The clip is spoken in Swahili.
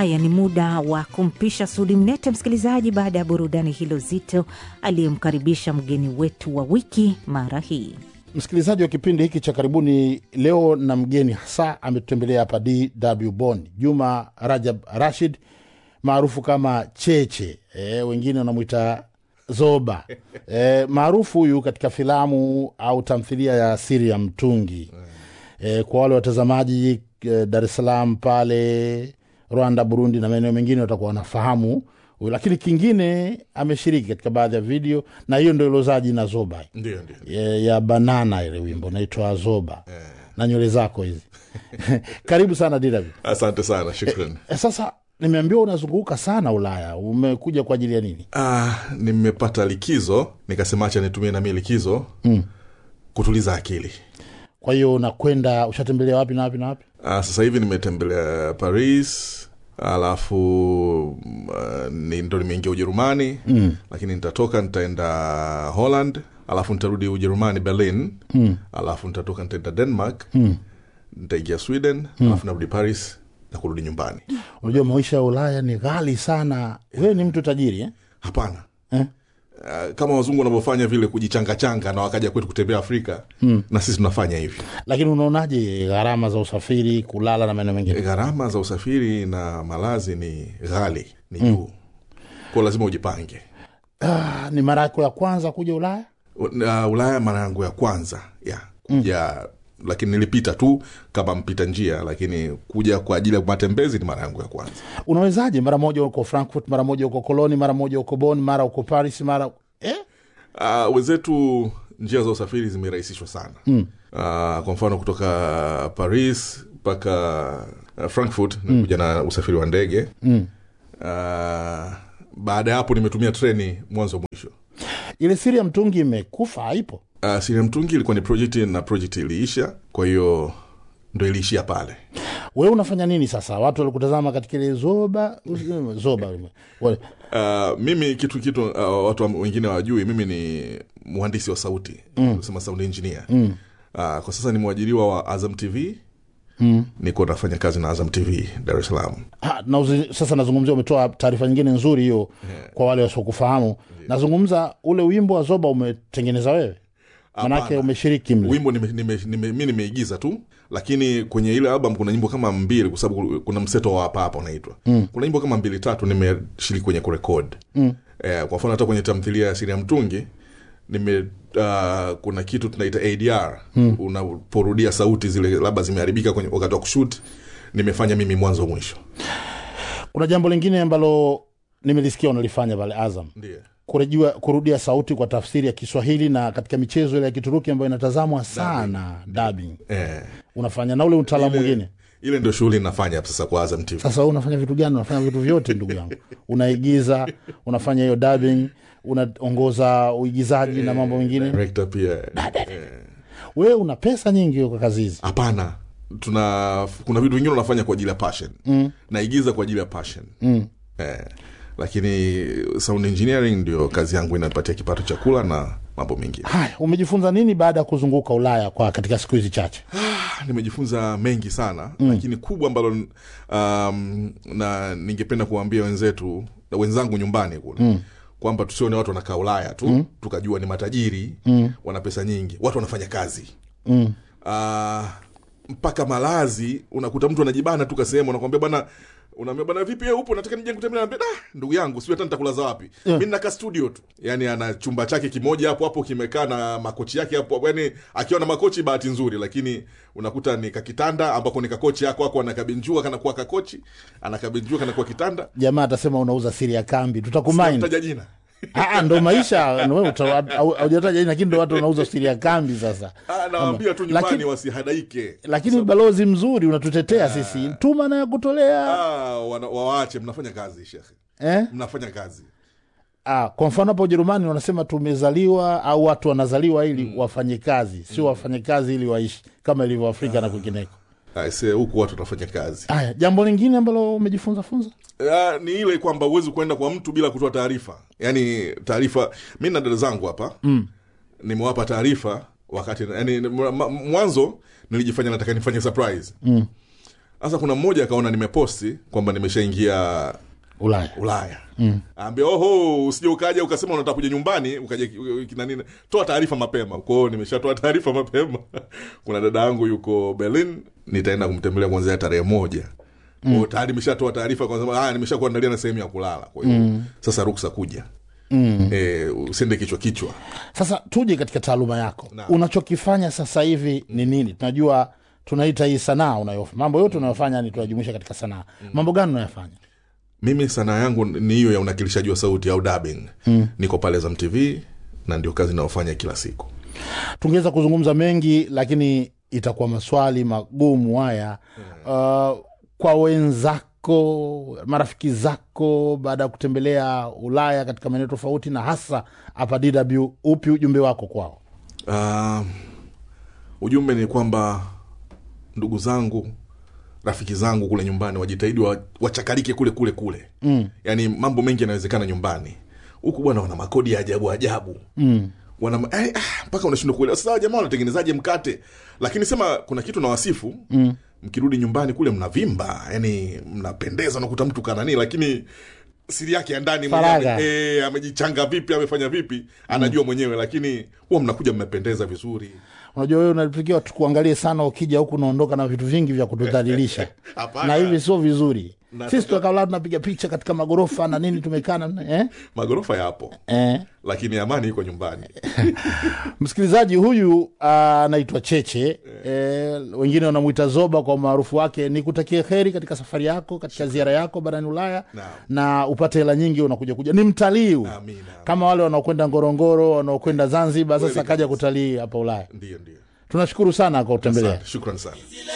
Haya ni muda wa kumpisha Sudi Mnete, msikilizaji, baada ya burudani hilo zito, aliyemkaribisha mgeni wetu wa wiki mara hii. Msikilizaji wa kipindi hiki cha karibuni, leo na mgeni hasa ametutembelea hapa DW Bonn, Juma Rajab Rashid maarufu kama Cheche, e, wengine wanamwita Zoba e, maarufu huyu katika filamu au tamthilia ya Siri ya Mtungi. E, kwa wale watazamaji e, Dar es Salaam pale Rwanda, Burundi na maeneo mengine watakuwa wanafahamu huyu, lakini kingine ameshiriki katika baadhi ya video, na hiyo ndo ilozaa jina Zoba ndio ndio ya, ya banana ile wimbo naitwa Zoba na nywele zako hizi karibu sana DW. asante sana shukran E, sasa nimeambiwa unazunguka sana Ulaya, umekuja kwa ajili ya nini? ah, nimepata likizo nikasema acha nitumie nami likizo mm. kutuliza akili Kwa hiyo unakwenda, ushatembelea wapi na wapi na wapi? ah, sasa hivi nimetembelea paris alafu uh, ni ndo nimeingia ujerumani mm. lakini nitatoka nitaenda holland alafu nitarudi ujerumani berlin mm. alafu nitatoka nitaenda denmark mm. nitaingia sweden mm. alafu narudi paris na kurudi nyumbani Unajua maisha ya Ulaya ni ghali sana. Wewe ni mtu tajiri eh? hapana Eh? Uh, kama wazungu wanavyofanya vile kujichangachanga na wakaja kwetu kutembea afrika mm. na sisi tunafanya hivi Lakini unaonaje gharama za usafiri, kulala na maeneo mengine? gharama za usafiri na malazi ni ghali ni juu mm. kwao lazima ujipange Ah, ni mara yako ya kwanza kuja Ulaya? uh, ulaya mara yangu ya kwanza ya kuja mm. lakini nilipita tu kama mpita njia lakini kuja kwa ajili ya matembezi ni mara yangu ya kwanza Unawezaje? Mara moja uko Frankfurt, mara moja uko Koloni, mara moja uko Bonn, mara uko Paris, mara eh? uh, wenzetu njia za usafiri zimerahisishwa sana mm. uh, kwa mfano kutoka paris mpaka uh, frankfurt nimekuja na usafiri wa ndege mm. uh, baada ya hapo nimetumia treni mwanzo mwisho Ile siri ya mtungi imekufa, haipo? uh, siria mtungi ilikuwa ni projekti na projekti iliisha kwa hiyo ndo iliishia pale Wewe unafanya nini sasa? Watu walikutazama katika ile zoba zoba wale. Uh, mimi kitu kitu uh, watu wa- wengine wajui mimi ni mhandisi wa sauti mm. sema sound engineer mm. uh, kwa sasa ni mwajiriwa wa azam tv mm. niko nafanya kazi na azam tv dar es salaam Ha, na uzi, sasa nazungumzia, umetoa taarifa nyingine nzuri hiyo kwa wale wasiokufahamu. Nazungumza ule wimbo wa zoba umetengeneza wewe, manake Hapana. umeshiriki mle. wimbo nime, nime, nime, mi nimeigiza tu lakini kwenye ile album kuna nyimbo kama mbili kwa sababu kuna mseto wa hapa hapa unaitwa mm. kuna nyimbo kama mbili tatu nimeshiriki kwenye kurekod mm. eh, kwa mfano hata kwenye tamthilia ya siri ya mtungi nime uh, kuna kitu tunaita adr mm. unaporudia sauti zile labda zimeharibika kwenye wakati wa kushut nimefanya mimi mwanzo mwisho Kuna jambo lingine ambalo nimelisikia unalifanya pale Azam, ndio kurejua kurudia sauti kwa tafsiri ya Kiswahili na katika michezo ile ya Kituruki ambayo inatazamwa sana dubbing, eh, unafanya na ule utaalamu mwingine. ile ndio shughuli nafanya sasa kwa azam tv Sasa wewe unafanya vitu gani? Unafanya vitu vyote ndugu yangu, unaigiza, unafanya hiyo dubbing, unaongoza uigizaji na mambo mengine. director pia Wewe una pesa nyingi kwa kazi hizi. hapana tuna kuna vitu vingine unafanya kwa ajili ya passion mm. naigiza kwa ajili ya passion mm. eh, lakini sound engineering ndio kazi yangu inapatia kipato cha kula na mambo mengine Haya, umejifunza nini baada ya kuzunguka Ulaya kwa katika siku hizi chache? Ah, nimejifunza mengi sana mm. lakini kubwa ambalo um, na ningependa kuwaambia wenzetu na wenzangu nyumbani kule mm kwamba tusione watu wanakaa ulaya tu mm. tukajua ni matajiri mm. wana pesa nyingi watu wanafanya kazi Mm. uh, mpaka malazi unakuta mtu anajibana tu kasehemu anakwambia bwana unaambia bwana vipi wewe upo nataka nije kutembelea naambia ah ndugu yangu sio hata nitakulaza wapi yeah. mimi naka studio tu yani ana chumba chake kimoja hapo hapo kimekaa na makochi yake hapo hapo. yani akiwa na makochi bahati nzuri lakini unakuta ni kakitanda ambako ni kakochi yako ako anakabinjua kanakuwa kakochi anakabinjua kanakuwa kitanda Jamaa atasema unauza siri ya kambi, tutakumind. taja jina Ah, ndo maisha ndo wewe uta- au- haujataja jina, lakini ndo watu wanauza siri ya kambi sasa. Ah, nawaambia tu nyumbani Lakini- wasihadaike Lakini balozi mzuri unatutetea sisi, tuma na ya kutolea ah, wana- wawaache mnafanya kazi shekhe eh? mnafanya kazi Ah, kwa mfano hapa Ujerumani wanasema tumezaliwa au watu wanazaliwa ili wafanye kazi, sio wafanye kazi ili waishi kama ilivyo Afrika na kwingineko. Aise, huku watu wanafanya kazi Haya, jambo lingine ambalo umejifunza funza Ah, ni ile kwamba huwezi kuenda kwa mtu bila kutoa taarifa yaani taarifa mi na dada zangu hapa mm. nimewapa taarifa wakati yani, mwanzo nilijifanya nataka nifanye surprise mm. sasa kuna mmoja akaona nimeposti kwamba nimeshaingia ulaya ulaya mm. ambia oho usije ukaja ukasema unataka kuja nyumbani ukaja kina nini toa taarifa mapema kwao nimeshatoa taarifa mapema kuna dada yangu yuko berlin nitaenda kumtembelea kuanzia tarehe moja mm. tayari nimeshatoa taarifa kwa nimesha kuandalia na sehemu ya kulala kwa hiyo mm. sasa ruksa kuja mm. e, usiende kichwa kichwa sasa tuje katika taaluma yako Naam. unachokifanya sasa hivi ni nini tunajua tunaita hii sanaa unayofanya mambo yote unayofanya ni tunajumuisha katika sanaa mambo gani unayofanya mimi sanaa yangu ni hiyo ya unakilishaji wa sauti au dubbing mm. niko pale zam tv na ndio kazi inayofanya kila siku tungeweza kuzungumza mengi lakini itakuwa maswali magumu haya uh, kwa wenzako marafiki zako baada ya kutembelea ulaya katika maeneo tofauti na hasa hapa dw upi ujumbe wako kwao uh, ujumbe ni kwamba ndugu zangu rafiki zangu kule nyumbani wajitahidi wa, wachakalike kule kule kule mm. yaani mambo mengi yanawezekana nyumbani huku bwana wana makodi ya ajabu ajabu mm wana eh, ah, mpaka unashindwa kuelewa sasa hawa jamaa wanatengenezaje mkate lakini sema kuna kitu na wasifu mm. mkirudi nyumbani kule mnavimba yani mnapendeza unakuta mtu kanani lakini siri yake ya ndani Faragha. mwenyewe eh, amejichanga vipi amefanya vipi anajua mwenyewe lakini huwa mnakuja mmependeza vizuri unajua wewe unatakiwa tukuangalie sana ukija huku unaondoka na vitu vingi vya kutudhalilisha Hapana. na hivi sio vizuri Na- sisi tukakaa tunapiga picha katika magorofa na nini tumekaa na- eh? magorofa yapo Eh? lakini amani iko nyumbani msikilizaji huyu anaitwa cheche eh, wengine wanamwita zoba kwa umaarufu wake ni kutakia heri katika safari yako katika ziara yako barani ulaya Naam. na upate hela nyingi unakuja kuja ni mtalii huyu. Amina. kama wale wanaokwenda ngorongoro wanaokwenda zanzibar sasa Kweli kaja kabisa. kutalii hapa ulaya ndio ndio tunashukuru sana kwa kutembelea Asante, shukran sana